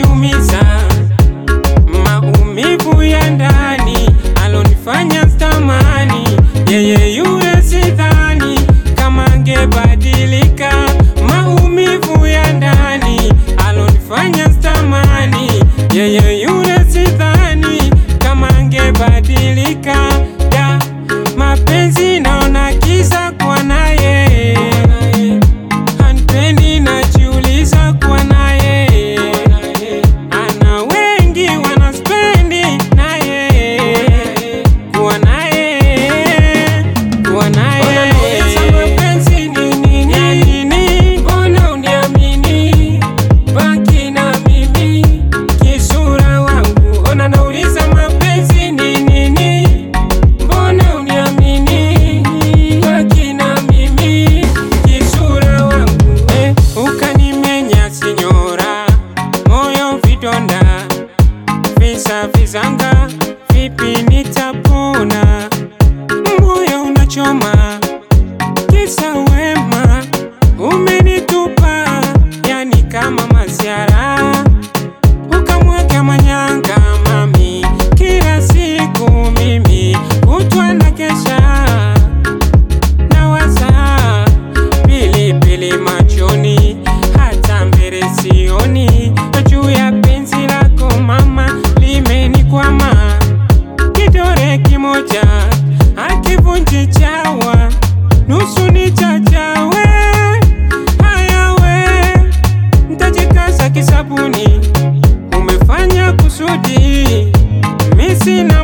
kaniumiza, maumivu ya ndani alonifanya stamani, yeye yule sidhani kama angebadilika. Maumivu ya ndani alonifanya stamani, yeye yule sidhani kama angebadilika. Da, mapenzi naona kisa kwa naye Hanipendi najiuliza kwa naye, ana wengi wanaspendi naye, kuwa naye, kuwa naye. Mapenzi ni nini? Mbona uniamini? Baki na mimi, kisura wangu. Ona nauliza mapenzi ni nini? Mbona uniamini? Baki na mimi, kisura wangu. Eh, ukanimenya sinyora, moyo vidonda, visa vizanga, vipi nitapona? Moyo unachoma, kisa wema, umenitupa, yani kama masiara ukamweka manyanga mami, kila siku mimi kutwa na kesha nawaza pilipili machoni, hata mbele sioni, juu ya penzi lako mama limenikwama, kidore kimoja akivunji chawa, nusu ni chachawe, hayawe ntajikaza kisabuni umefanya kusudi, mi sina